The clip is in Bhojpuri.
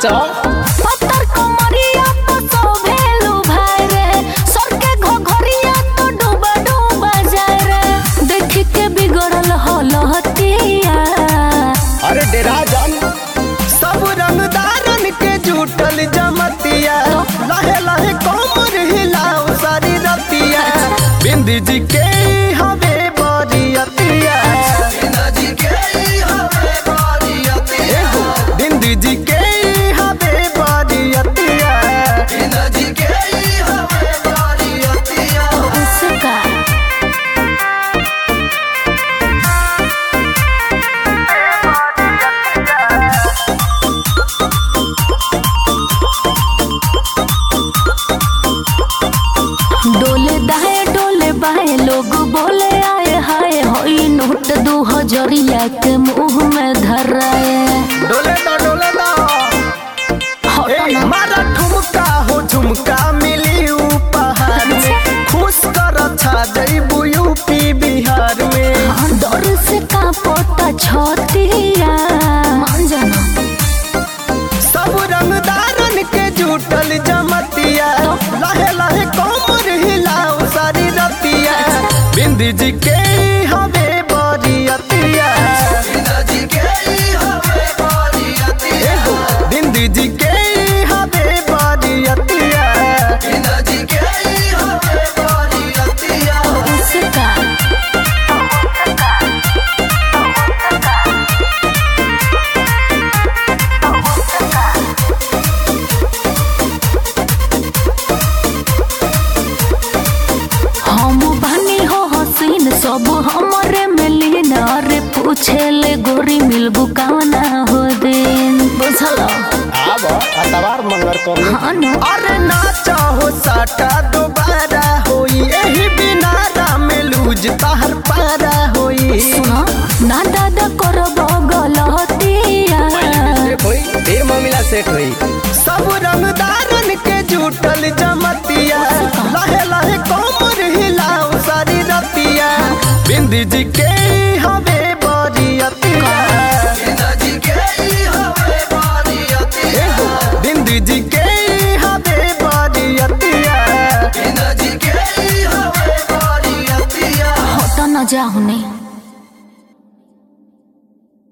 नाचो पत्थर कमरिया तो सोभेलू भाई रे सर के घोघरिया तो डूबा डूबा जाए रे देख के बिगड़ल हलहतिया अरे डेरा जान सब रंगदारन के जुटल जमतिया लहे लहे कमर हिलाओ सारी रतिया बिंदी जी के हवे बरियतिया एहो, बिंदी जी के हवे बरियतिया उसका डोले दाए डोले बाए लोग बोले आए हाय होई नोट दो हजरिया के मुंह में धराए डोले दा डोले दा हटो ए, ना मारा ठुमका हो झुमका मिली उपहार में खुश कर छा जइबू यूपी बिहार में डर से कांपता छतिया मान जाना सब रंगदारन के जुटल जमतिया लहे लहे कमर हिलाओ सारी रतिया बिंदी जी के हवे बरियतिया एहो, बिंदी जी के हवे बरियतिया उसका हम बानी हो हसीन सब हमरे मिलीन अरे पूछे ले गोरी मिलबू कावना हो दिन बुझल आब अतवार मंगर कर ले हाँ न अरे ना चाहो साटा दोबारा होई एही बिना राम लूज तहर पारा होई सुनो ना दादा कर गलतिया सेट होई फिर मामला सेट होई सब रंगदारन के जुटल जमतिया लहे लहे कमर हिलाओ सारी रतिया बिंदी जी के हवे बरियतिया एहो, बिंदी जी के हवे बरियतिया हट न जाहुने